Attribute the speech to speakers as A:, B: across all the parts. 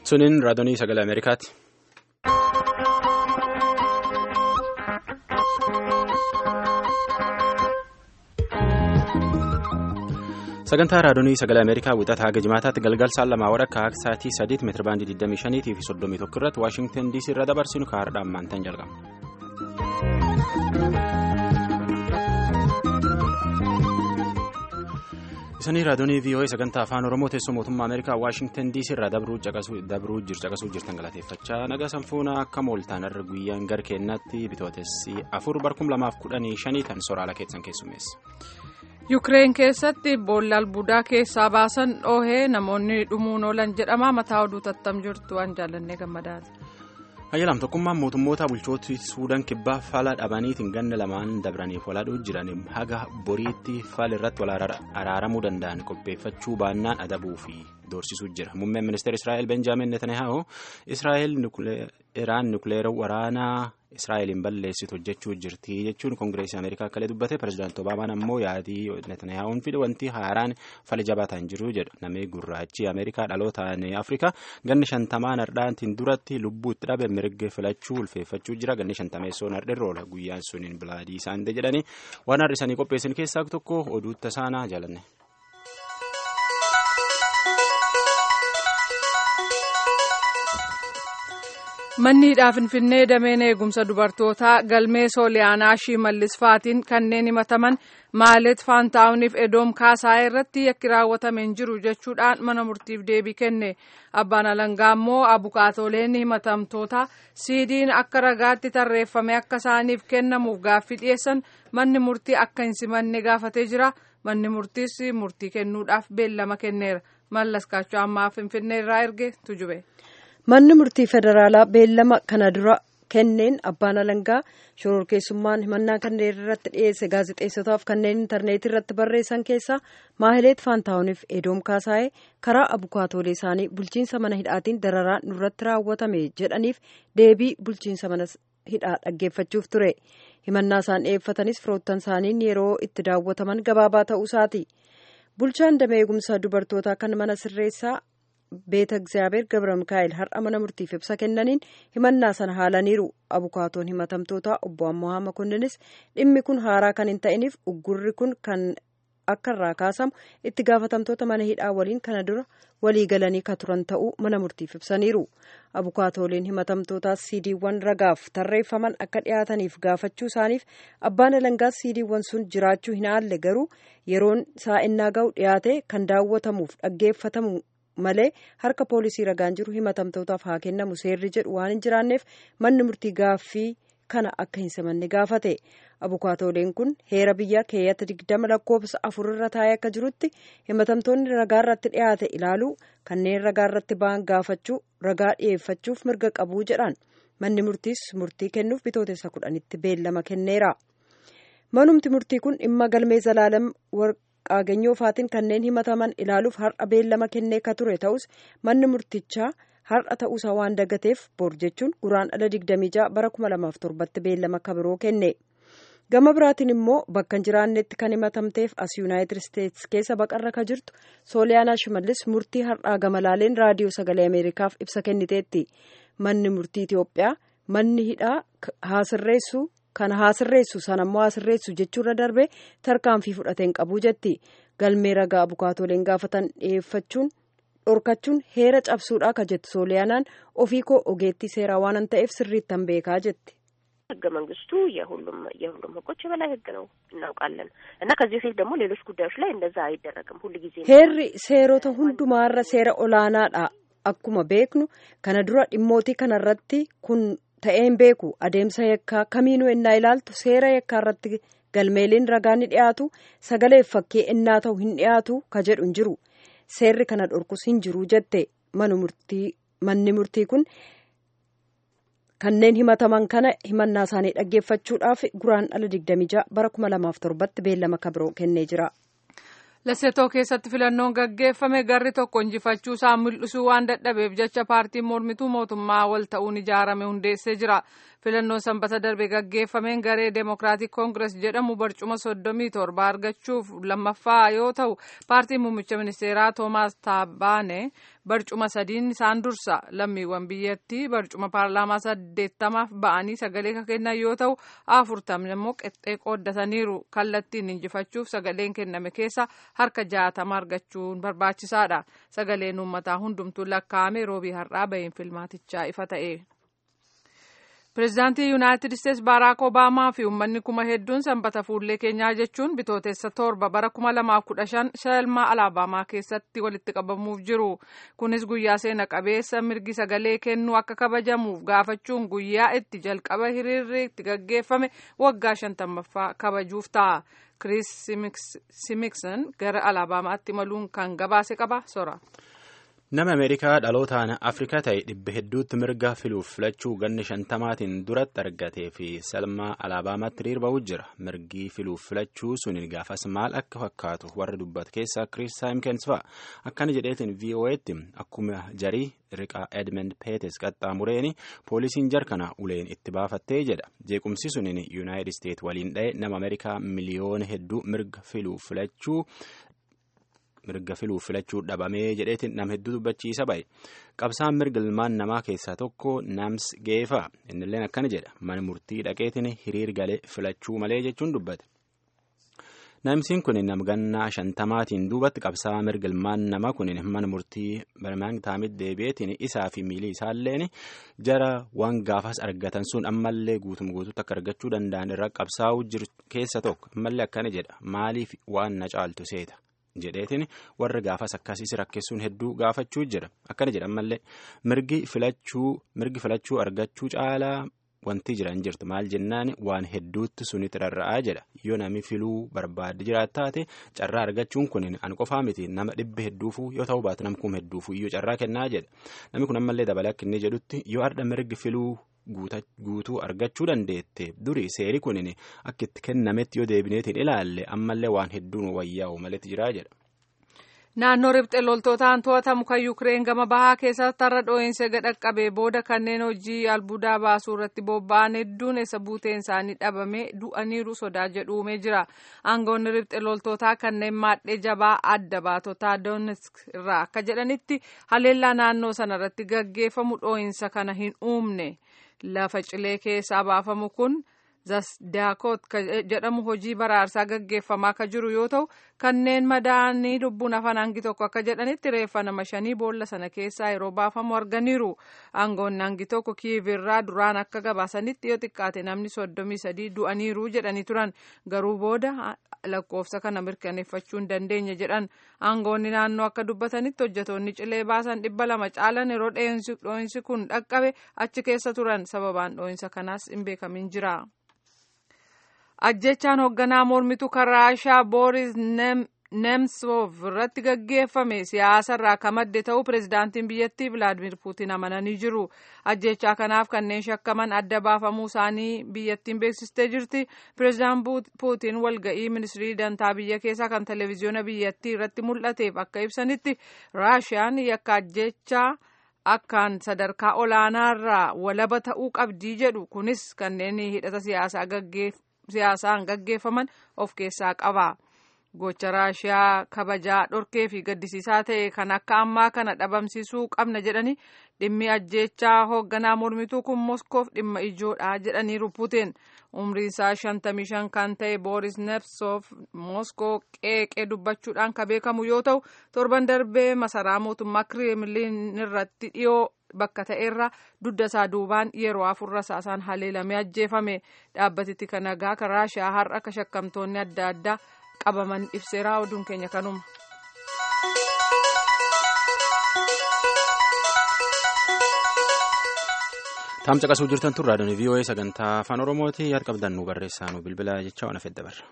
A: Suniin raadiyoo sagalee Ameerikaati. Sagantaa raadiyoo sagalee Ameerikaa wixataa haga jimaataatti galgal saan lamaa wadhakka akka sa'aatii sadiitti meetira baandii 25 fi 31 irratti Waashingtan DC irra dabarsinu kaardhaan maantaan jalqaba. Isanii raadiyoo VOA sagantaa afaan Oromoo teessoo mootummaa Ameerikaa Waashingtan DC irraa dabruu caqasuu jirtan galateeffachaa nagaa sanfuuna akka mooltaan irra guyyaan gar keennaatti bitootessi afur barkum lamaaf kudhanii shanii tan soraala keessan keessummeessa.
B: Yukireen keessatti boolla albuudaa keessaa baasan dhoohee namoonni dhumuun oolan jedhama mataa oduu tattam jirtu waan jaallannee gammadaati.
A: Hayyalam tokkummaan mootummoota bulchooti Suudaan kibbaa faala dhabaniitiin ganna lamaan dabraniif walaadhuu jiran haga boriitti faala irratti wal araaramuu danda'an qopheeffachuu baannaan adabuu fi doorsisuu jira. Muummeen ministeera Israa'el Benjaamin Netanyahu Israa'el Iraan nukleera waraanaa Israa'eliin balleessitu hojjechuu jirti jechuun koongireesii Ameerikaa akka dubbate pirezidaanti Obaamaan ammoo yaadii Netanyahuun fide wanti haaraan fala jabaataan jiru jedhu namni gurraachi Ameerikaa dhalootaan Afrikaa ganni shantamaan hardhaatiin duratti lubbuu itti dhabe mirga filachuu ulfeeffachuu jira ganni shantameessoon hardheerra oola guyyaan suniin bilaadii isaanii jedhanii waan har'isanii qopheessan keessaa tokko oduu tasaanaa jaalanne.
B: Manni hidhaa Finfinnee dameen eegumsa dubartootaa galmee sooliyaanaa Shimallis Faatiin kanneen himataman Maalet Faantaawuniif Edoom Kaasaa irratti yakki raawwatame hin jiru jechuudhaan mana murtiif deebii kenne. Abbaan Alangaa immoo abukaatooleen himatamtoota siidiin akka ragaatti tarreeffame akka isaaniif kennamuuf gaaffii dhiyeessan manni murtii akka hin simanne gaafatee jira. Manni murtiis murtii kennuudhaaf beellama kenneera. Mallas Kaachoo ammaa Finfinnee irraa erge tujube.
C: Manni murtii federaalaa beellama kana dura kenneen abbaan alangaa shororkeessummaan himannaa kanneen irratti dhiyeesse gaazexeessotaaf kanneen intarneetii irratti barreessan keessaa maahileet faantaawuniif edoom kaasaa'ee karaa abukaatoolee isaanii bulchiinsa mana hidhaatiin dararaa nurratti raawwatame jedhaniif deebii bulchiinsa mana hidhaa dhaggeeffachuuf ture himannaa isaan dhiyeeffatanis firoottan isaaniin yeroo itti daawwataman gabaabaa ta'uu isaati bulchaan damee eegumsa dubartootaa kan mana sirreessaa. beeta egzaabeer gabra mikaa'el har'a mana murtiif ibsa kennaniin himannaa sana haalaniiru abukaatoon himatamtoota obbo ammohaa makonninis dhimmi kun haaraa kan hin ta'iniif uggurri kun kan akka irraa kaasamu itti gaafatamtoota mana hidhaa waliin kana dura walii galanii ka turan ta'uu mana murtiif ibsaniiru abukaatooliin himatamtootaas siidiiwwan ragaaf tarreeffaman akka dhiyaataniif gaafachuu isaaniif abbaan alangaas siidiiwwan sun jiraachuu hin haalle garuu yeroon saa'ennaa ga'u dhiyaate kan daawwatamuuf dhaggeeffatamu. malee harka poolisii ragaan jiru himatamtootaaf haa kennamu seerri jedhu waan hin jiraanneef manni murtii gaaffii kana akka hin simanne gaafate abukaatooleen kun heera biyyaa keeyyata digdama lakkoofsa afurarra taa'ee akka jirutti himatamtoonni ragaa irratti dhiyaate ilaaluu kanneen ragaa irratti ba'an gaafachuu ragaa dhiyeeffachuuf mirga qabuu jedhaan manni murtiis murtii kennuuf bitootessa kudhanitti beellama kenneera manumti murtii kun dhimma galmee zalaalam qaaganyoo faatiin kanneen himataman ilaaluuf har'a beellama kennee ka ture ta'us manni murtichaa har'a ta'uusaa waan dagateef bor jechuun guraandhala 26 bara 2007tti beellama kabiroo kenne gama biraatiin immoo bakka hin jiraannetti kan himatamteef as yuunaayitid isteetsi keessa baqarra ka jirtu sooliyaanaa shimallis murtii har'aa gama laaleen raadiyoo sagalee ameerikaaf ibsa kenniteetti manni murtii itiyoophiyaa manni hidhaa haasirreessu. Kana haasirreessu sanammoo haasirreessu jechuurra darbee tarkaanfii fudhateen qabuu jetti galmee ragaa abukaatooleen gaafatan dhiyeeffachuun dhorkachuun heera cabsuudhaa ka jettu sooliyaanaan ofii koo ogeettii seeraa waan ta'eef sirriittan beekaa jetti.
D: ህገ መንግስቱ የሁሉም የሁሉም ህጎች የበላይ ህግ ነው እናውቃለን እና ከዚህ በፊት ደግሞ ሌሎች ጉዳዮች ላይ እንደዛ አይደረግም ሁሉ ጊዜ
C: heerri seerota hundumaarra seera olaanaadha akkuma beeknu kana dura dhimmootii kanarratti kun. ta'een beeku adeemsa yakkaa kamiinuu ennaa ilaaltu seera yakkaa irratti galmeeliin ragaa ni dhiyaatu sagaleef fakkii ennaa ta'u hin dhiyaatu ka jedhu hin jiru seerri kana dhorkus hin jiru jette manni murtii kun kanneen himataman kana himannaa isaanii dhaggeeffachuudhaaf guraandhala 26 bara 2007tti beellama kabiroo kennee jira.
B: Lesetoo keessatti filannoon gaggeeffame garri tokko injifachuu isaa mul'isuu waan dadhabeef jecha paartiin mormituu mootummaa wal ta'uun ijaarame hundeessee jira. filannoon sanbata darbe gaggeeffameen garee deemokiraatik koongirees jedhamu barcuma soddomii torba argachuuf lammaffaa yoo ta'u paartiin muummicha ministeeraa toomaas taabaane barcuma sadiin isaan dursa lammiiwwan biyyattii barcuma paarlaamaa saddeettamaaf ba'anii sagalee kan kennan yoo ta'u afurtamni immoo qexxee qooddataniiru kallattiin injifachuuf sagaleen kenname keessa harka jaatama argachuun barbaachisaadha sagaleen uummataa hundumtuu lakkaa'ame roobii har'aa bahiin filmaatichaa ifa ta'e. pireezidaantii yuunaayitid isteetsi baaraak obaamaa fi uummanni kuma hedduun sanbata fuullee keenyaa jechuun bitootessa torba bara kuma lamaaf kudha shan shelmaa alaabaamaa keessatti walitti qabamuuf jiru kunis guyyaa seena qabeessa mirgi sagalee kennuu akka kabajamuuf gaafachuun guyyaa itti jalqaba hiriirri itti gaggeeffame waggaa shantammaffaa kabajuuf ta'a kiriis simikson gara alaabaamaatti imaluun kan gabaase qaba sora.
A: nama ameerikaa dhalootaan afrikaa ta'e dhibba hedduutti mirga filuuf filachuu ganni shantamaatiin duratti argatee fi salmaa alaabaamaatti hiriirba'uu jira mirgi filuuf filachuu suniin gaafas maal akka fakkaatu warri dubbatu keessaa kiriis saayimkens fa'a akkana jedheetiin vo'eetti akkuma jarii riqaa edmund peetes qaxxaamureeni poolisiin jarkana uleen itti baafattee jedha jeequmsi suniin yuunaayitid isteet waliin dha'e nama ameerikaa miliyoona hedduu mirga filuuf filachuu mirga filuuf filachuu dhabamee jedheetiin nam hedduu dubbachiisa ba'e qabsaan mirga ilmaan namaa keessaa tokko nams geefaa innilleen akkana jedha mana murtii dhaqeetiin hiriir galee filachuu malee jechuun dubbate. namsiin kun namgannaa shantamaatiin duubatti qabsaa mirga ilmaan namaa kun mana murtii birmaangtaamitti deebi'eetiin isaa fi miilii isaalleen jara waan gaafas argatan sun ammallee guutuma guutuutti akka argachuu danda'an irra qabsaa'uu jiru keessa tokko ammallee akkana jedha maaliif waan na caaltu seeta. jedheetiin warra gaafas akkasiis rakkisuun hedduu gaafachuu jira akkana jedha ammallee mirgi filachuu mirgi filachuu argachuu caalaa wanti jiran jirtu maal jennaan waan hedduutti sunitti rarra'aa jedha yoo namni filuu barbaade jiraat taate carraa argachuun kun an qofaa miti nama dhibba hedduufuu yoo ta'u baatu namkuun hedduufuu iyyuu carraa kennaa jedha namni kun ammallee dabalee akka inni jedhutti yoo har'a mirgi filuu guutuu argachuu dandeette duri seeri kun akka itti kennametti yoo deebineetiin ilaalle ammallee waan hedduun wayyaa'u maletti jiraa jedha.
B: naannoo ribxe loltootaan to'atamu kan yuukireen gama bahaa keessatti har'a dhoo'insa gadhaqqabee booda kanneen hojii albuudaa baasuu irratti bobba'an hedduun eessa buuteen isaanii dhabame du'aniiru sodaa jedhuumee jira aangoonni ribxe loltootaa kanneen maadhee jabaa adda baatotaa doonetsk irraa akka jedhanitti haleellaa naannoo sana irratti gaggeeffamu dhoo'insa kana hin uumne lafa cilee keessaa baafamu kun. zasdaakot jedhamu hojii baraarsaa gaggeeffamaa akka jiru yoo ta'u kanneen madaa'anii lubbuun hafan hangi tokko akka jedhanitti reeffa nama shanii boolla sana keessaa yeroo baafamu arganiiru aangoonni hangi tokko kiivirraa duraan akka gabaasanitti yoo xiqqaate namni soddomii sadii du'aniiru jedhanii turan garuu booda lakkoofsa kana mirkaneeffachuu hin dandeenye jedhan aangoonni naannoo akka dubbatanitti hojjetoonni cilee baasan dhibba lama caalan yeroo dhoo'insi kun dhaqqabe achi keessa turan sababaan dhoo'insa kanaas hin beekamin jira. ajjechaan hoogganaa mormituu kan raashaa booris nemtsov irratti gaggeeffame siyaasa irraa kan madde ta'uu pireezidaantiin biyyattii vilaadimir puutiin amananii jiru ajjechaa kanaaf kanneen shakkaman adda baafamuu isaanii biyyattiin beeksistee jirti pireezidaan puutiin walga'ii ministirii dantaa biyya keessaa kan televiziyoona biyyattii irratti mul'ateef akka ibsanitti raashiyaan yakka ajjechaa akkaan sadarkaa olaanaarraa walaba ta'uu qabdii jedhu kunis kanneen hidhata siyaasaa gaggeef siyaasaan gaggeeffaman of keessaa qaba. Gocha Raashiyaa kabajaa dhorkee fi gaddisiisaa ta'e kan akka ammaa kana dhabamsiisuu qabna jedhanii dhimmi ajjechaa hoogganaa mormituu kun Moskoof dhimma ijoodha jedhaniiru Puutiin. Umriin isaa shantamii shan kan ta'e Booris Nemtsov Moskoo qeeqee dubbachuudhaan kan beekamu yoo ta'u torban darbee masaraa mootummaa Kireemliin irratti dhiyoo bakka ta'erra dugda isaa duubaan yeroo afurra isaasaan haleelamee ajjeefame dhaabbatitti kan nagaa kan raashiyaa har'a akka shakkamtoonni adda addaa qabaman ibseera oduun keenya kanuma.
A: Taam caqasuu jirtan tun raadiyoon VOA sagantaa afaan Oromooti yaad qabdan nu barreessaa nu bilbila jecha ona fedda barra.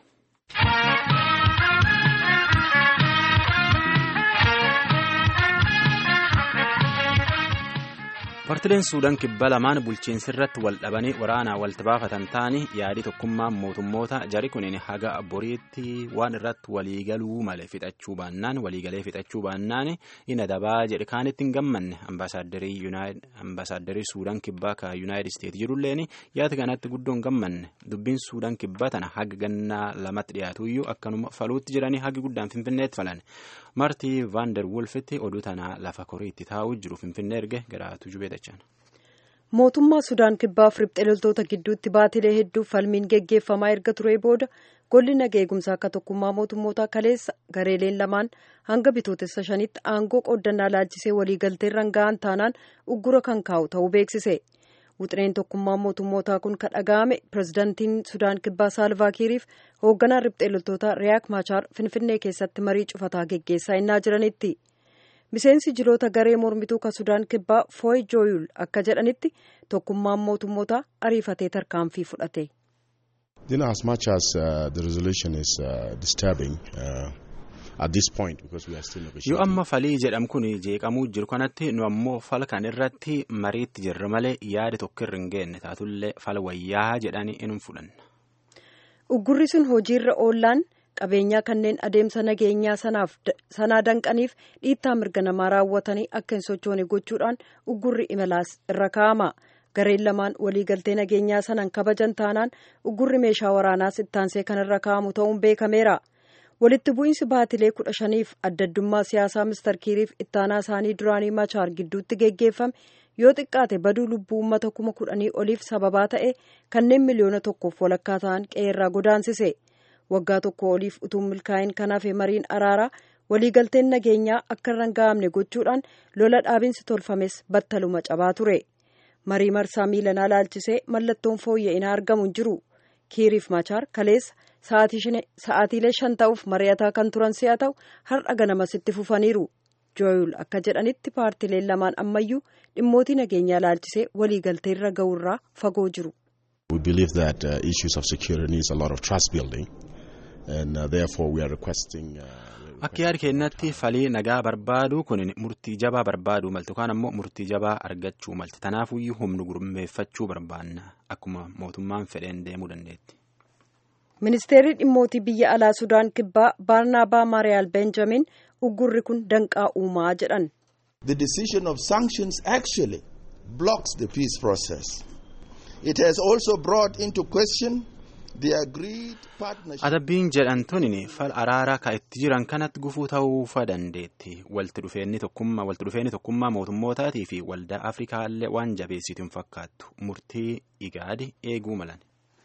A: Paartileen Suudaan kibba lamaan bulchiinsi irratti wal dhabanii waraanaa walitti baafatan ta'anii yaadii tokkummaa mootummoota jari kunin haga boriitti waan irratti waliigaluu malee fixachuu baannaan waliigalee fixachuu baannaan inni dabaa jedhe kaanitti hin gammanne ambaasaadarrii Suudaan kibbaa ka Yuunaayitid Isteet jirulleen yaada kanatti guddoo hin gammanne dubbiin Suudaan kibbaa tana haga gannaa lamatti dhiyaatuyyuu akkanuma faluutti jiranii hagi guddaan finfinneetti falan. Maartii Vaandar Wolfitti oduu tanaa lafa koriitti taa'uu jiru finfinnee erge garaatu jubeedachaan.
C: Mootummaa Sudaan kibbaaf riphxee loltoota gidduutti baatilee hedduuf falmiin geggeeffamaa erga ture booda golli nagaa eegumsaa akka tokkummaa mootummootaa kaleessa gareeleen lamaan hanga bitootessa shanitti aangoo qooddannaa laalchisee waliigalteerra ga'an taanaan uggura kan kaa'u ta'uu beeksise. Wuxireen tokkummaa mootummootaa kun kan dhaga'ame pirezidaantiin Sudaan kibbaa Saalvaakiiriif hoogganaan riphxee loltootaa Riyaak Maachaar Finfinnee keessatti marii cufataa geggeessaa innaa jiranitti. Miseensi jiloota garee mormituu kan Sudaan kibbaa Fooy Jooyul akka jedhanitti tokkummaan mootummootaa ariifatee tarkaanfii fudhate.
E: You know, as much as uh, the resolution is uh, disturbing, uh, at this point because we are still negotiating.
A: Yoo amma falii jedhamu kun jeeqamuu jiru kanatti nu ammoo fala kan irratti mariitti jirra malee yaada tokko irra hin geenne taatullee fala wayyaa jedhanii inni fudhanna.
C: Uggurri sun hojiirra oollaan qabeenyaa kanneen adeemsa nageenyaa sanaa danqaniif dhiittaa mirga namaa raawwatanii akka hin sochoone gochuudhaan uggurri imalaas irra kaa'ama. Gareen lamaan waliigaltee nageenyaa sanan kabajan taanaan uggurri meeshaa waraanaas ittaansee kan irra kaa'amu ta'uun beekameera. walitti bu'iinsi baatilee kudha shaniif adda addummaa siyaasaa mister kiiriif ittaanaa isaanii duraanii machaar gidduutti geggeeffame yoo xiqqaate baduu lubbuu uummata kuma kudhanii oliif sababaa ta'e kanneen miliyoona tokkoof walakkaa ta'an qe'eerraa godaansise waggaa tokko oliif utuu milkaa'in kanaaf mariin araaraa waliigalteen nageenyaa akka irra hin ga'amne gochuudhaan lola dhaabinsi tolfames battaluma cabaa ture marii marsaa miilanaa laalchisee mallattoon fooyya'inaa argamu hin jiru kiiriif machaar kaleessa sa'aatiilee shan ta'uuf mari'ataa kan turan si'a ta'u har'a ganamasitti fufaniiru jooyul akka jedhanitti paartileen lamaan ammayyuu dhimmootii nageenyaa laalchisee waliigalteerra ga'uurraa fagoo jiru.
E: We believe that uh, issues of security needs a lot of trust building and uh, therefore we are requesting. Uh,
A: Akka yaada keenyatti falii nagaa barbaaduu kun murtii jabaa barbaaduu malti yookaan ammoo murtii jabaa argachuu malti tanaafuyyuu humna gurmeeffachuu barbaanna akkuma mootummaan fedheen deemuu dandeetti.
C: ministeerri dhimmootii biyya alaa sudaan kibbaa baarnaabaa maariyaal benjamin uggurri kun danqaa uumaa jedhan.
F: The decision of sanctions actually blocks the peace process. It has also brought into question the agreed partnership.
A: Adabbiin jedhan tuni fal araaraa ka itti jiran kanatti gufuu ta'uufa dandeetti. Walti dhufeenyi tokkummaa walti dhufeenyi tokkummaa mootummootaatii fi waldaa Afrikaallee waan jabeessitu hin fakkaattu. Murtii igaadi eeguu malan.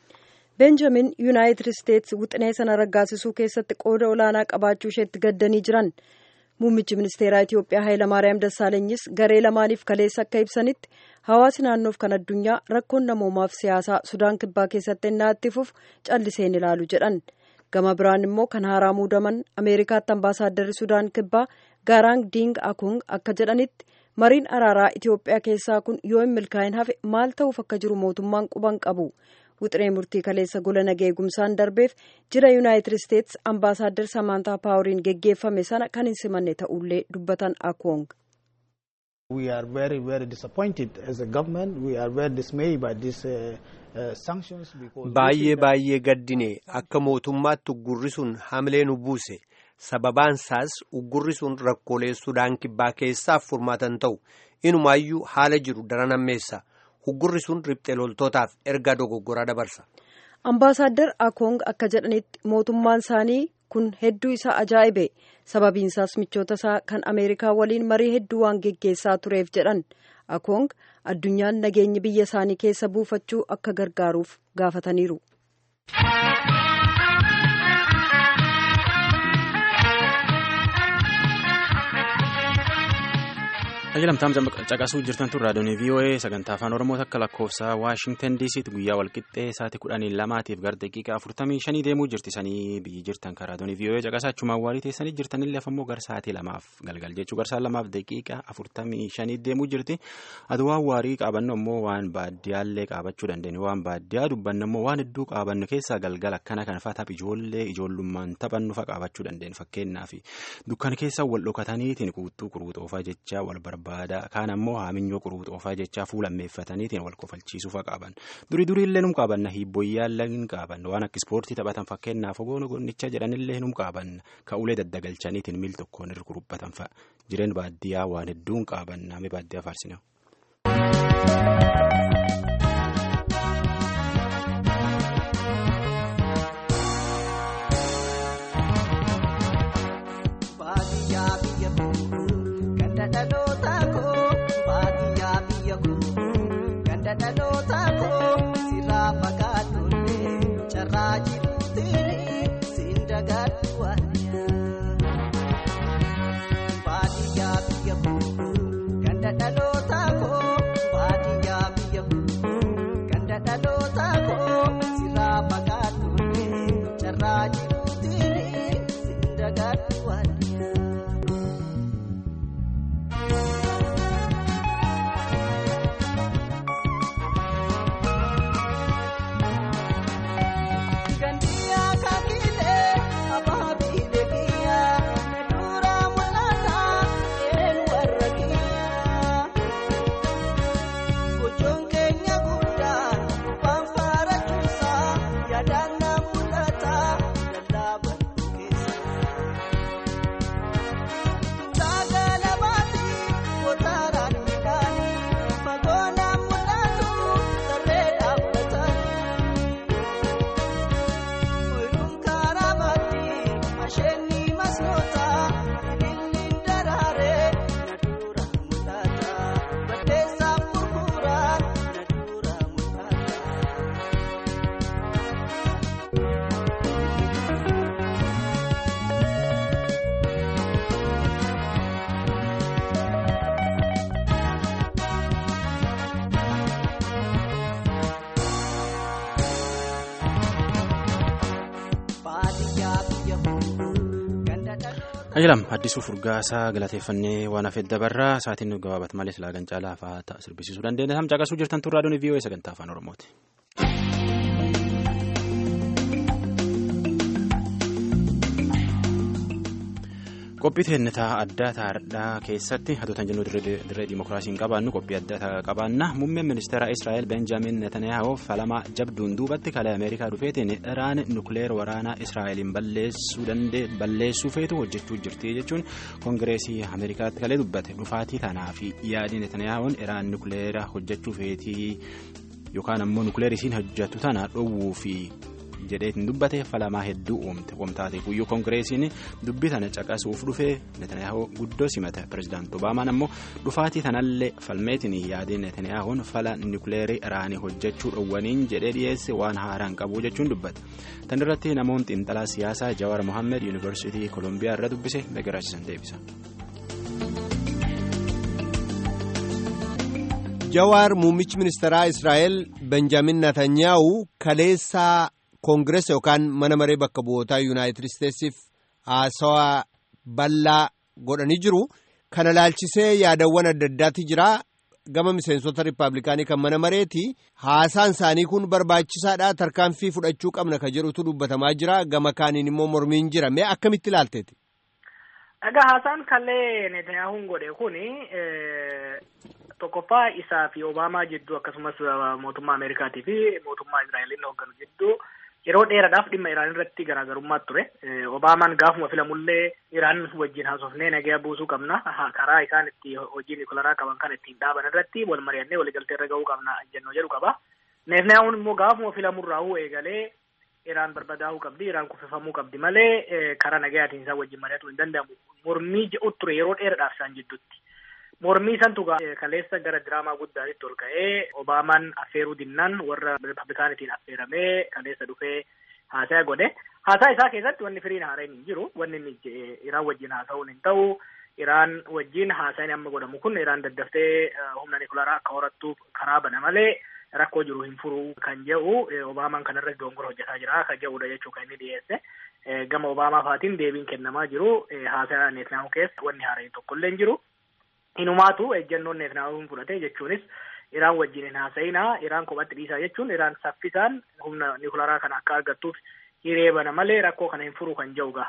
C: Benjamin yuunaayitid isteetsi wixinee sana raggaasisuu keessatti qooda olaanaa qabaachuu isheetti gaddanii jiran muummichi ministeeraa Itiyoophiyaa Hayilamaariyaam Dassaalanyis garee lamaaniif kaleessa akka ibsanitti hawaasi naannoof kan addunyaa rakkoon namoomaaf siyaasaa Sudaan kibbaa keessatti ennaa itti fufu calliseen ilaalu jedhan gama biraan immoo kan haaraa muudaman Ameerikaatti ambaasaadarri Sudaan kibbaa Gaaraang Diing Akung akka jedhanitti mariin araaraa Itiyoophiyaa keessaa kun yoo hin milkaa'in hafe maal ta'uuf akka jiru mootummaan quban qabu. wixinee murtii kaleessa gola nagaa eegumsaan darbeef jira yuunaayitid isteetsi ambaasaaddar samaantaa paawuriin geggeeffame sana kan hin simanne ta'ullee dubbatan akoong.
G: We are very very disappointed as a government. We are very dismayed by this uh, uh, sanctions because.
H: Baay'ee baay'ee gaddine akka mootummaatti uggurri sun hamilee nu buuse sababaan isaas uggurri sun rakkoolee sudaan kibbaa keessaaf furmaatan ta'u inumaayyuu haala jiru daran ammeessa. uggurri sun riphxee loltootaaf ergaa dogoggoraa dabarsa.
C: Ambaasaaddar Akoong akka jedhanitti mootummaan isaanii kun hedduu isaa ajaa'ibe sababiin isaas michoota isaa kan Ameerikaa waliin marii hedduu waan geggeessaa tureef jedhan Akoong addunyaan nageenyi biyya isaanii keessa buufachuu akka gargaaruuf gaafataniiru.
A: Ajajamtaan caqasuu jirtan tun raadiyoon VOA sagantaa afaan Oromoo akka lakkoofsa Waashingtan DC'tti guyyaa walqixxee sa'aatii kudhanii lamaatiif gara daqiiqaa afurtamii shanii deemuu jirti sanii biyyi jirtan kan raadiyoon VOA caqasaa achumaan waarii teessanii jirtanillee afammoo gara sa'aatii lamaaf galgal jechuu gara sa'aatii lamaaf daqiiqaa afurtamii shanii deemuu jirti aduwaan waarii qaabannu ammoo waan baaddiyaallee qaabachuu dandeenyu waan baaddiyaa dubbannu ammoo waan hedduu qaabannu keessaa galgala akkana kan fa'aa ijoollee ijoollummaan taphannu fa'aa qaabachuu dandeenyu fakkeenyaaf dukkana keessa wal dhokataniitiin kuuttuu kuruuxoofaa jecha wal barbaadu. barbaada kaan ammoo haaminyoo quruuxoofaa jechaa fuulammeeffataniitiin wal kofalchiisuufa qaban durii duriillee num qaabanna hiibboyyaallee hin qaabanna waan akka ispoortii taphatan fakkeenyaaf ogoon gonnicha jedhanillee num qaabanna ka ulee daddagalchaniitiin miil tokkoon irra kurubbatan fa'a jireen baadiyyaa waan hedduun qaabanna mee baadiyyaa faarsine. Ajalam addisuu furgaasaa galateeffannee waan hafeef dabarraa sa'aatiin nu gabaabat malee silaagan caalaa fa'aa sirbisiisuu dandeenya. Sam caqasuu jirtan turraa doonii VOA sagantaa afaan Oromooti. qophii teennetaa addaa taardhaa keessatti hatotan jennu dirree dimokiraasiin qabaannu qophii addaa qabaanna muummeen ministeera israa'el benjaamin netanyaahoo falamaa jabduun duubatti kalee ameerikaa dhufeetiin iraan nukleer waraanaa israa'eliin balleessuu feetu hojjechuu jirti jechuun koongireesii ameerikaatti kalee dubbate dhufaatii tanaa fi yaadii netanyaahoon iraan nukleera hojjechuu feetii yookaan ammoo nukleerisiin hojjetu tana dhowwuu fi. jedheetiin dubbate falamaa hedduu uumte wamtaate guyyuu koongireesiin dubbii tana caqasuuf dhufee netanyaahoo guddoo simate pirezidaanti obaamaan ammoo dhufaatii tanallee falmeetiin yaadii netanyaahoon fala nukleerii iraanii hojjechuu dhowwaniin jedhee dhiyeesse waan haaraan qabu jechuun dubbate tan irratti namoonni xiinxalaa siyaasaa jawaar mohaammed yuunivarsiitii koolombiyaa irra dubbise nagaraasisan deebisa.
H: jawaar muummichi ministeeraa israa'el benjaamin netanyaahuu kaleessaa. koongireesa yookaan mana maree bakka bu'ootaa yuunaayitid isteetsiif haasawaa bal'aa godhanii jiru kana laalchisee yaadawwan adda addaati jira gama miseensota riippaabilikaanii kan mana mareeti haasaan isaanii kun barbaachisaadha tarkaanfii fudhachuu qabna ka jedhutu dubbatamaa jira gama kaaniin immoo mormiin jira mee akkamitti ilaalteeti.
I: Dhagaa haasaan kallee Netanyahuun godhe kun tokkoffaa isaa fi Obaamaa jidduu akkasumas mootummaa Ameerikaatii fi mootummaa Israa'eliin hoogganu jidduu yeroo dheeraadhaaf dhimma Iraan irratti garaagarummaa ture. Obaamaan gaafuma filamullee Iraan wajjin haasofnee nagaya buusuu qabna. Karaa isaan itti hojii nikolaraa qaban kan ittiin dhaaban irratti wal mari'annee waliigaltee irra gahuu qabna jennoo jedhu qaba. Netanyahuun immoo gaafuma filamurraa eegalee Iraan barbadaa'uu qabdi, Iraan kuffifamuu qabdi malee karaa nagayaatiin isaan wajjin mari'atuu hin danda'amu. Mormii jedhu ture yeroo dheeraadhaaf isaan jidduutti. Mormii santu kaleessa gara diraamaa guddaatti ol ka'ee Obaamaan affeeruu dinnaan warra Ripablikaanitiin affeeramee kaleessa dhufee haasaa godhe. Haasaa isaa keessatti wanni firiin haaraan hin jiru. Wanni inni Iraan wajjin haasa'uun hin ta'u. Iraan wajjin haasaan amma godhamu kun Iraan daddaftee humna nikularaa akka horattuuf karaa bana malee rakkoo jiru hin furu kan jedhu Obaamaan kanarratti dongora hojjetaa jira kan jedhudha jechuu kan inni dhiyeesse. Gama Obaamaa faatiin deebiin kennamaa jiru. Haasaa Netanyahu keessa wanni haaraan tokkollee hin jiru. Inumaatu ejjennoon Netanyahuun fudhate jechuunis Iraan wajjin hin haasa'inaa Iraan kophatti dhiisaa jechuun Iraan saffisaan humna nikularaa kana akka argattuuf hiree bana malee rakkoo kana hin furu kan jedhu gaha.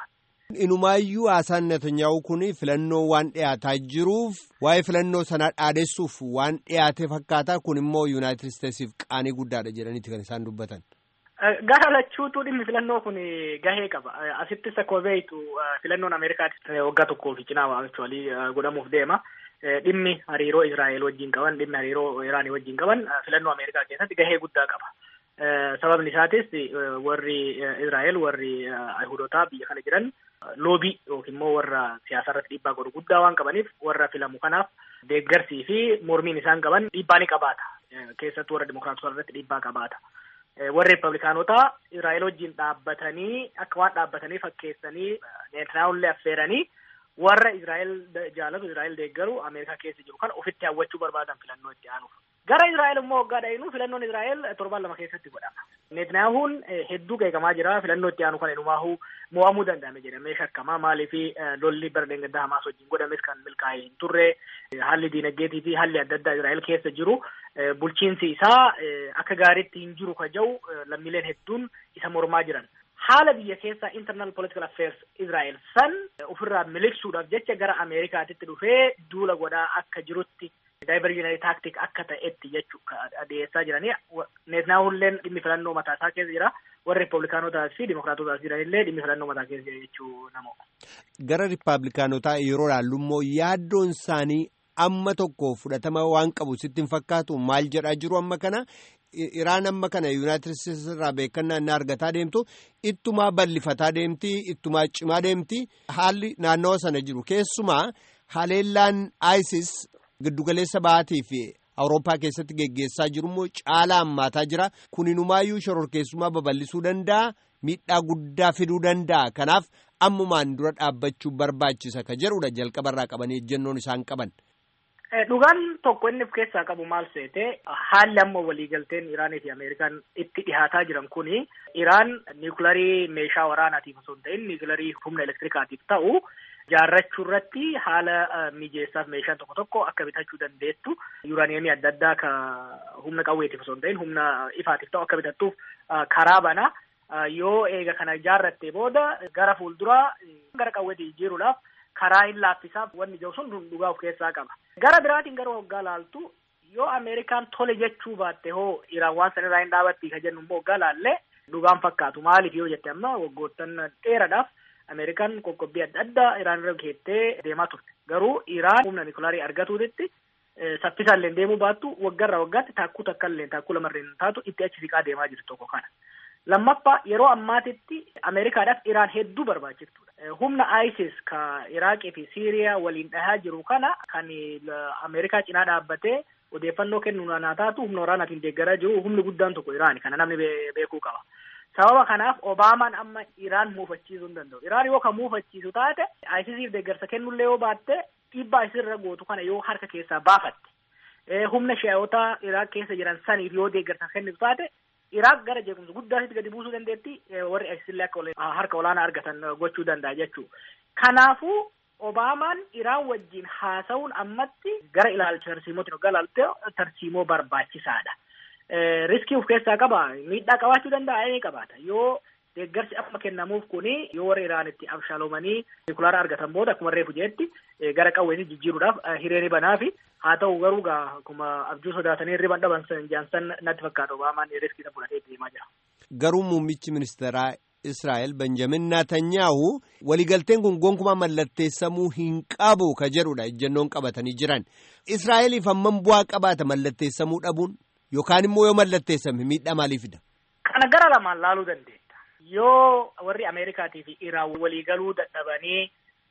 H: Inumaayyuu haasaan Netanyaa'u kun filannoo waan dhiyaataa jiruuf waa'ee filannoo sanaa dhaadessuuf waan dhiyaate fakkaata kun immoo Yuunaayitid Isteetsiif qaanii guddaadha jedhaniiti kan isaan dubbatan.
I: Gara lachuutu dhimmi filannoo kun gahee qaba. Asittis akkuma beektu filannoon Ameerikaatti waggaa tokkoo fi cinaa actually godhamuuf deema. Dhimmi hariiroo Israa'el wajjin qaban, dhimmi hariiroo Iraanii wajjin qaban filannoo Ameerikaa keessatti gahee guddaa qaba. Sababni isaatis warri Israa'el warri Ayihudotaa biyya kana jiran loobii yookiin immoo warra siyaasa irratti dhiibbaa godhu guddaa waan qabaniif warra filamu kanaaf deeggarsii fi mormiin isaan qaban dhiibbaa ni qabaata. Keessattuu warra Dimookiraatota irratti dhiibbaa qabaata. warri Riippablikaanotaa Israa'el wajjin dhaabbatanii akka waan dhaabbatanii fakkeessanii Netanyaahullee affeeranii warra Israa'el jaalatu Israa'el deeggaru Ameerikaa keessa jiru kan ofitti hawwachuu barbaadan filannoo itti aanuuf. Gara Israa'el immoo waggaa dhayinu filannoon Israa'el torban lama keessatti godhama. Netaniyaahuun hedduu qeeqamaa jira filannoo itti aanu kan inumaahu mo'amuu danda'ame jedhamee shakkamaa maaliif lolli bara deengaddaa Hamaas wajjin godhames kan milkaa'ee hin turre haalli diinagdeetii fi haalli adda addaa Israa'el keessa jiru bulchiinsi isaa akka gaariitti hin jiru ka jiru lammiileen hedduun isa mormaa jiran. Haala biyya keessaa internal political affairs Israa'el san ofirraa miliqsuudhaaf jecha gara Ameerikaatitti dhufee duula godhaa akka jirutti daayivarjinari taaktik akka ta'etti jechuudha dhiyeessaa jiranii. Neetnaahulleen dhimmi filannoo mataa isaa keessa jira. Warri Riippablikaanotaa fi Dimookiraatotaas jiranillee dhimmi filannoo mataa keessa jira jechuu namoota.
H: Gara Riippablikaanotaa yeroo ilaallu immoo yaaddoon isaanii amma tokko fudhatama waan qabu sitti hin fakkaatu maal jedhaa jiru amma kana. Iraan amma kana Yuunaayitid Isteetsi irraa beekannaa inni argataa deemtu ittumaa bal'ifataa deemti ittumaa cimaa deemti haalli naannawa sana jiru keessumaa haleellaan ISIS giddugaleessa ba'aatii fi Awurooppaa keessatti geggeessaa jiru immoo caalaa hammaataa jira kuninumaayyuu shororkeessummaa babal'isuu danda'a miidhaa guddaa fiduu danda'a kanaaf ammumaan dura dhaabbachuu barbaachisa ka jedhudha jalqabarraa qabanii ejjennoon isaan qaban.
I: Dhugaan tokko inni of keessaa qabu maal seete haalli amma waliigalteen Iraanii fi Ameerikaan itti dhihaataa jiran kuni Iraan niwukilarii meeshaa waraanaatiif osoo hin ta'in niwukilarii humna elektirikaatiif ta'u jaarrachuu irratti haala mijeessaaf meeshaan tokko tokko akka bitachuu dandeettu yuuraaniyeemii adda addaa ka humna qawweetiif osoo hin ta'in humna ifaatiif ta'u akka bitattuuf karaa bana yoo eega kana jaarrattee booda gara fuulduraa gara qawweetii jijjiiruudhaaf karaa hin laaffisaaf wanni jiru sun dhugaa of keessaa qaba. Gara biraatiin gara waggaa laaltu yoo Ameerikaan tole jechuu baatte hoo Iraan waan sanirraa hin dhaabatti ka jennu immoo waggaa laallee dhugaan fakkaatu maaliif yoo jette amma waggoottan dheeraadhaaf Ameerikaan qoqqobbii adda addaa Iraan irra keettee deemaa turte. Garuu Iraan humna nikulaarii argatuutitti saffisaan illee deemuu baattu waggarraa waggaatti taakkuu takka illee taakkuu lamarreen taatu itti achi siqaa deemaa jirtu tokko kana. Lammaffaa yeroo ammaatitti Ameerikaadhaaf Iraan hedduu barbaachiftuudha. Humna ISIS ka Iraaqii fi Siiriyaa waliin dhahaa jiru kana kan Ameerikaa cinaa dhaabbatee odeeffannoo kennu naa taatu humna waraanaatiin deeggaraa jiru humni guddaan tokko Iraani kana namni beekuu qaba. Sababa kanaaf Obaamaan amma Iraan muufachiisuu hin danda'u. Iraan yoo kan muufachiisu taate ISISiif deeggarsa kennullee yoo baatte dhiibbaa isirra gootu kana yoo harka keessaa baafatte. Humna shi'ootaa Iraaq keessa jiran saniif yoo deeggarsa kennitu taate Iraaq gara jeequmsa guddaatti gadi buusuu dandeetti warri ISISillee akka harka olaanaa argatan gochuu danda'a jechuudha. Kanaafuu Obaamaan Iraan wajjin haasa'uun ammatti gara ilaalcha tarsiimootiin hoggaa ilaalte tarsiimoo barbaachisaadha. Riskii of keessaa qaba miidhaa qabaachuu danda'a ni qabaata yoo deeggarsi amma kennamuuf kuni yoo warri Iraanitti abshaaloomanii nikulaara argatan booda akkuma reefu jeetti gara qawweetii jijjiiruudhaaf hireeni banaa fi haa ta'u garuu gaa akkuma abjuu sodaatanii riban dhaban jaansan natti fakkaata Obaamaan riskii fudhatee deemaa jira.
H: Garuu muummichi ministeeraa Israa'el Benjamin Naatanyaahu waliigalteen kun gonkumaa mallatteessamuu hin qabu ka jedhudha ejjennoon qabatanii jiran. Israa'eliif hammam bu'aa qabaata mallatteessamuu dhabuun yookaan immoo yoo mallatteessame miidhaa maalii fida?
I: Kana gara lamaan laaluu dandeenya. Yoo warri Ameerikaatii fi Iraan waliigaluu dadhabanii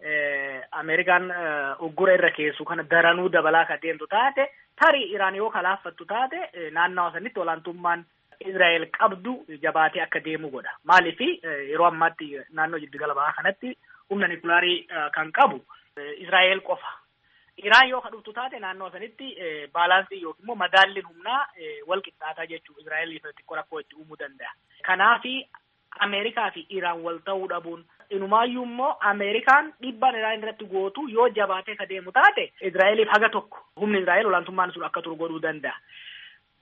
I: Ameerikaan uggura irra keessu kana daranuu dabalaa kan deemtu taate tarii Iraan yoo kalaaffattu taate naannawa sanitti olaantummaan Israa'el qabdu jabaatee akka deemu godha. Maaliif yeroo ammaatti naannoo jiddugala bahaa kanatti humna nikulaarii kan qabu Israa'el qofa. Iraan yoo kadhuftu taate naannoo sanitti baalaansii yookiin immoo madaalliin humnaa wal qixxaataa jechuun Israa'eliif xiqqoo rakkoo itti uumuu danda'a. Kanaafi Ameerikaa fi Iraan wal ta'uu dhabuun inumaayyuu immoo Ameerikaan dhiibbaan Iraan irratti gootu yoo jabaatee ka deemu taate Israa'eliif haga tokko humni Israa'el olaantummaan sun akka turu godhuu danda'a.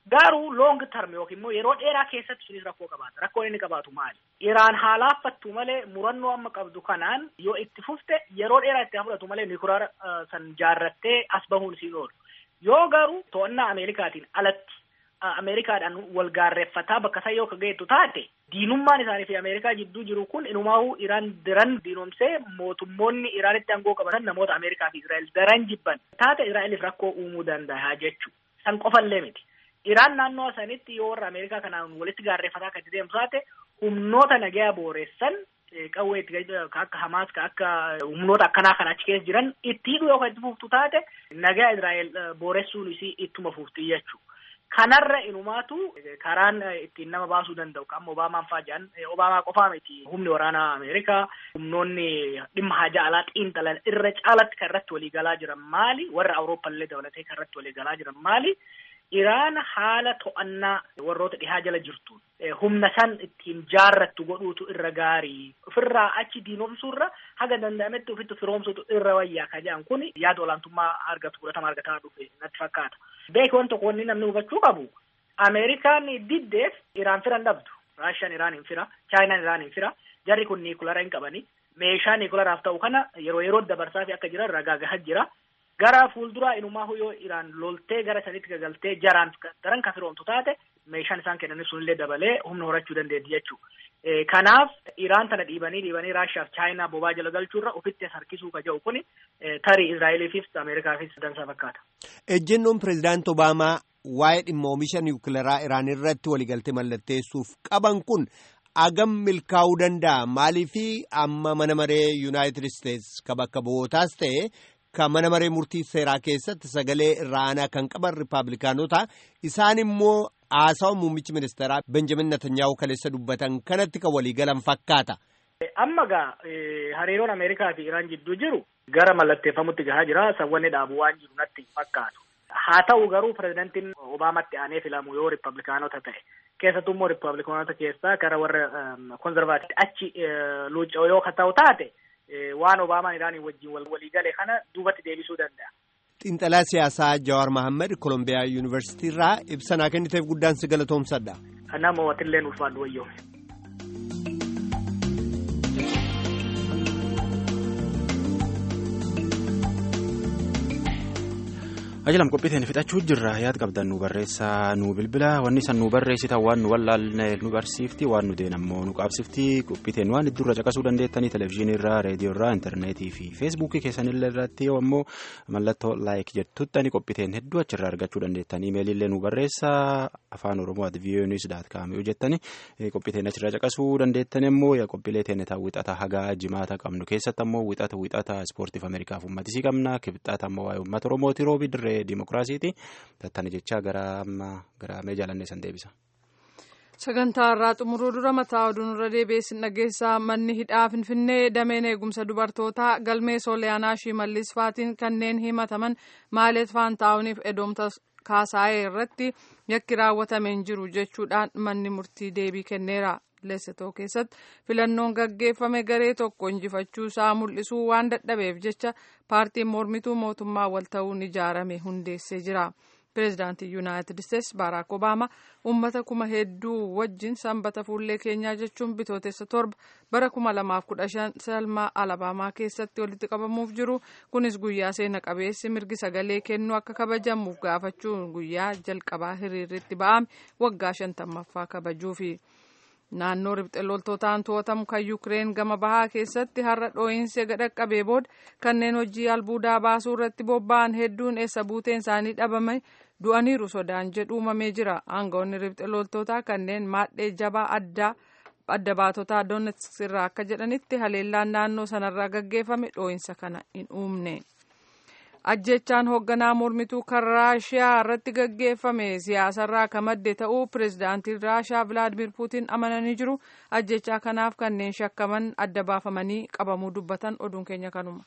I: Garuu long term yookiin immoo yeroo dheeraa keessatti sunis rakkoo qabaata. Rakkoo inni qabaatu maali? Iraan haa laaffattu malee murannoo amma qabdu kanaan yoo itti fufte yeroo dheeraa itti fudhatu malee nikuraara san jaarrattee as bahuun siin oolu. Yoo garuu to'annaa Ameerikaatiin alatti Ameerikaadhaan wal gaarreeffataa bakka isaa yoo geettu taate diinummaan isaanii fi Ameerikaa jidduu jiru kun inumaa'uu Iraan daran diinomsee mootummoonni Iraanitti aangoo qabatan namoota Ameerikaa fi Israa'el daran jibban taate Israa'eliif rakkoo uumuu danda'a jechuudha. San qofallee miti. Iraan naannoo sanitti yoo warra Ameerikaa kanaan walitti gaarreeffataa akka itti deemtu taate humnoota nagaa booressan qawwee itti akka Hamaas ka akka humnoota akkanaa kan achi keessa jiran itti hidhuu yoo itti fuftu taate nagaa Israa'el booressuun isii ittuma fufti jechuudha. Kanarra inumaatu karaan ittiin nama baasuu danda'u kan Obaamaan fa'aa jedhan Obaamaa qofaa miti humni waraanaa Ameerikaa humnoonni dhimma haja alaa xiinxalan irra caalatti kan irratti walii galaa jiran maali warra Awurooppallee dabalatee kan irratti walii galaa jiran maali Iraan haala to'annaa warroota dhihaa jala jirtu humna san ittiin jaarrattu godhuutu irra gaarii ofirraa achi diinomsuurra haga danda'ametti ofitti firoomsuutu irra wayyaa ka jedhan kun yaada olaantummaa argatu fudhatama argataa dhufe natti fakkaata. Beeki wanta wanni namni hubachuu qabu Ameerikaan diddeef Iraan firan dhabdu. Raashiyaan Iraan hin fira, Chaayinaan Iraan hin fira, jarri kun niikulara hin qabani. Meeshaa niikularaaf ta'u kana yeroo yeroo dabarsaa fi akka jiran ragaa gahaa jira. Gara fuulduraa inumaa yoo Iraan loltee gara sanitti gagaltee jaraan daran kan firoomtu taate meeshaan isaan kennanis sunillee dabalee humna horachuu dandeetti jechuudha. Kanaaf Iraan tana dhiibanii dhiibanii Raashiyaa fi Chaayinaa bobaa jala galchuurra ofitti harkisuu ka jedhu kuni tarii Israa'eliifis Ameerikaafis dansaa fakkaata.
H: Ejjennoon pireezidaanti Obaamaa waa'ee dhimma oomisha niwukilaraa Iraan irratti waliigaltee mallatteessuuf qaban kun agam milkaa'uu danda'a maaliifi amma mana maree Yuunaayitid Isteetsi ka bakka bu'ootaas ta'e kan mana maree murtii seeraa keessatti sagalee irraanaa kan qaban ripaablikaanota isaan immoo haasawa muummichi ministeeraa benjamin Netanyaa'u kaleessa dubbatan kanatti kan waliigalan fakkaata.
I: Amma gaa hariiroon Ameerikaa fi Iraan jidduu jiru gara mallatteeffamutti gahaa jira sawwanni dhaabu waan jiru natti fakkaatu. Haa ta'u garuu pirezidantiin Obaamatti aanee filamu yoo ripaablikaanota ta'e keessattuu immoo ripaablikaanota keessaa gara warra konzervaatiif achi luucca'u yoo ta'u taate. waan Obaamaan Iraanii wajjin walii gale kana duubatti deebisuu danda'a.
H: Xiinxalaa siyaasaa Jawaar Mohaammed Kolombiyaa Yuunivarsiitii irraa ibsa naa kenniteef guddaan si galatoomsadha.
I: Kanaaf moo'atillee ulfaadhu wayyoo.
A: ajalam qophiiteen fixachuu jirra yaad qabdan nu barreessaa nu bilbila wanni san nu barreessitan waan nu wallaalne nu barsiifti waan nu deen ammoo nu qaabsifti qophiiteen waan iddurra caqasuu dandeettanii televizyiinii irraa reediyoo irraa intarneetii fi feesbuukii keessanillee irratti yoo ammoo mallattoo laayik jettuttani qophiiteen hedduu achirraa argachuu dandeettanii imeelillee nu barreessaa afaan oromoo at viiyoonis daat kaamiyuu jettani qophiiteen achirraa caqasuu dandeettani ammoo qophiilee teenetaa wixata hagaa jimaata qabnu keessatti ammoo wixata wixata ispoortiif ameerikaaf ummatisii qabna kibxaata ammoo waa'ee uummata oromooti roobi dirree dimokiraasiiti tattana jechaa gara gara mee jaalannee san deebisa.
B: sagantaa irraa xumuruu dura mataa oduun irra deebiin dhageessaa manni hidhaa finfinnee dameen eegumsa dubartootaa galmee sooliyaanaa shimallis faatiin kanneen himataman maaleet faantaawuniif edoomta kaasaa'ee irratti yakki raawwatameen jiru jechuudhaan manni murtii deebii kenneera. leessitoo keessatti filannoon gaggeeffame garee tokko injifachuu isaa mul'isuu waan dadhabeef jecha paartiin mormituu mootummaa wal ta'uun ijaarame hundeessee jira. pireezidaantii yuunaayitid isteetsi baaraak obaamaa uummata kuma hedduu wajjin sanbata fuullee keenyaa jechuun bitootessa torba bara kuma lamaaf kudha shan salmaa alabaamaa keessatti walitti qabamuuf jiru kunis guyyaa seena qabeessi mirgi sagalee kennuu akka kabajamuuf gaafachuun guyyaa jalqabaa hiriirritti ba'ame waggaa shantammaffaa kabajuufi. naannoo ribxe loltootaan to'atamu kan yukireen gama bahaa keessatti har'a dhoo'insi dhaqqabee booda kanneen hojii albuudaa baasuu irratti bobba'an hedduun eessa buuteen isaanii dhabame du'aniiru sodaan jedhu uumamee jira aangawoonni ribxe loltootaa kanneen maadhee jabaa addaa adda baatotaa doonetsk irraa akka jedhanitti haleellaan naannoo sanarraa gaggeeffame dhoo'insa kana hin uumne. ajjechaan hoogganaa mormituu kan raashiyaa irratti gaggeeffame siyaasarraa kan madde ta'uu pireezidaantiin raashiyaa vilaadimir puutiin amananii jiru ajjechaa kanaaf kanneen shakkaman adda baafamanii qabamuu dubbatan oduun keenya kanuma.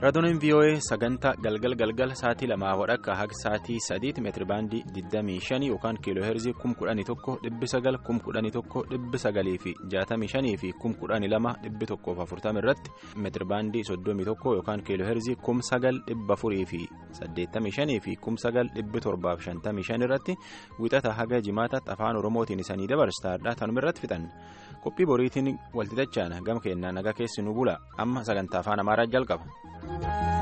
A: raadiyoonin voa sagantaa galgal galgal sa'aatii lamaa wadhakka haga sa'aatii sadiitti meetiribaandii 25 yookaan kiiloo heerzii 11,900 11,900 fi 65 fi 12,140 irratti meetiribaandii 31 yookaan kiiloo heerzii 9,400 fi 85 fi 9,755 irratti wixata haga jimaataatti afaan oromootiin isanii dabarsaadha tanuma irratti fixan qophii boriitiin walxixachaan gama keenyaa nagaa keessi nu bula amma sagantaa afaan amaaraa jalqaba.